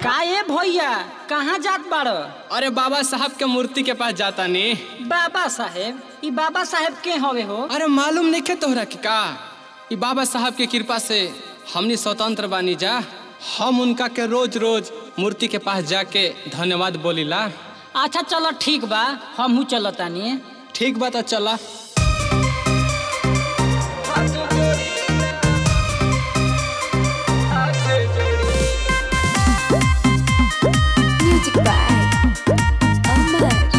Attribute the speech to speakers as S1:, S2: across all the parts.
S1: का ए भैया कहाँ जात बाड़
S2: अरे बाबा साहब के मूर्ति के पास जाता नी
S1: बाबा साहेब ई बाबा साहेब के हवे हो
S2: अरे मालूम नहीं खे तोहरा के का ई बाबा साहब के कृपा से हमनी स्वतंत्र बानी जा हम उनका के रोज रोज मूर्ति के पास जाके धन्यवाद बोलीला
S1: अच्छा चलो ठीक बा हमहू चलतानी
S2: ठीक बा तो चला
S3: Music by Amar.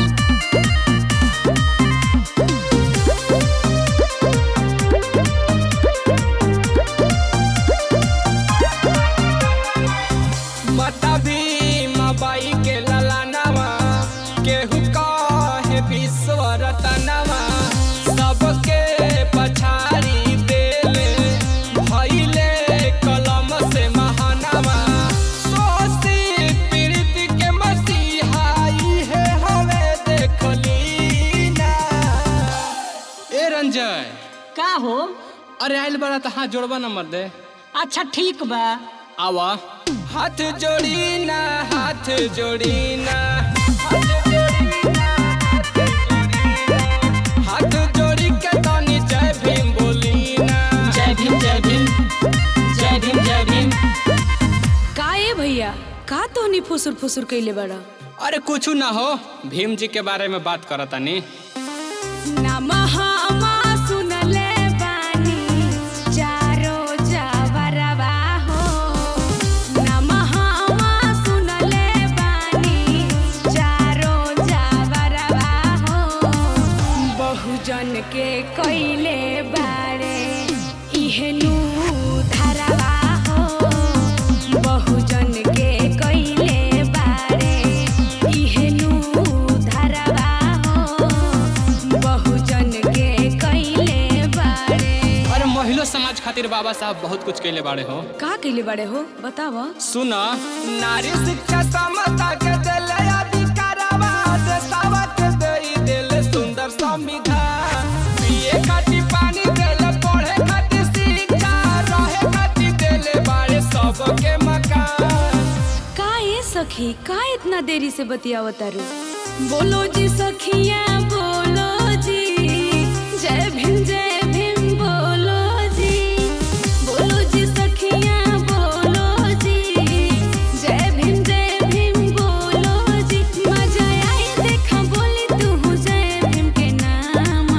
S2: माता भी माबाई के ललानवा केहू कहे विश्व रतनवा सबके पछाड़ी देले भइले कलम से महानवा सोसी पीड़ित के मसीहाई है हवे देखली ना ए रंजय
S1: का हो
S2: अरे आइल बड़ा तो हाथ जोड़वा नंबर दे
S1: अच्छा ठीक बा
S2: आवा हाथ जोड़ी ना हाथ जोड़ी ना हाथ जोड़ी के तनी जय भीम बोली ना
S1: जय भीम जय भीम जय भीम जय भीम
S3: का ए भैया का तोहनी फुसुर फुसुर कैले बड़ा
S2: अरे कुछ ना हो भीम जी के बारे में बात करतानी
S3: नमः अमा सुनले बानी चारो जवरवा हो नमः अमा सुनले बानी चारो जवरवा हो बहुजन के कैले बारे इहेनु धरवा हो बहुजन के कैले बारे इहेनु धरवा हो बहुजन के कैले बारे
S2: अरे महिला समाज खातिर बाबा साहब बहुत कुछ कैले बाड़े हो
S3: का कैले बारे हो बताव
S2: सुना नारी शिक्षा समता के दिले अधिकारवा देशवा के देई दिले सुंदर संविधान पिए खातिर पानी देले पढ़े खातिर शिक्षा रहे खातिर देले बाड़े सबके मकान
S3: का ये सखी का इतना देरी से बतियावतारू बोलो जी सखिया बोलो जी जय भीम जय भीम बोलो जी बोलो जी सखिया बोलो जी जय भीम जय भीम बोलो जी मजा आई देखा बोली तू जय भीम के नाम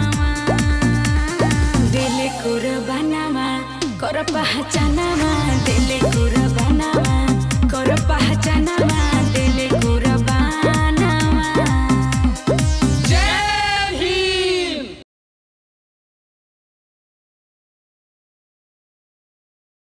S3: दिल कुर्बानावा कर पहचानावा दिल कुर्बानावा कर पहचानावा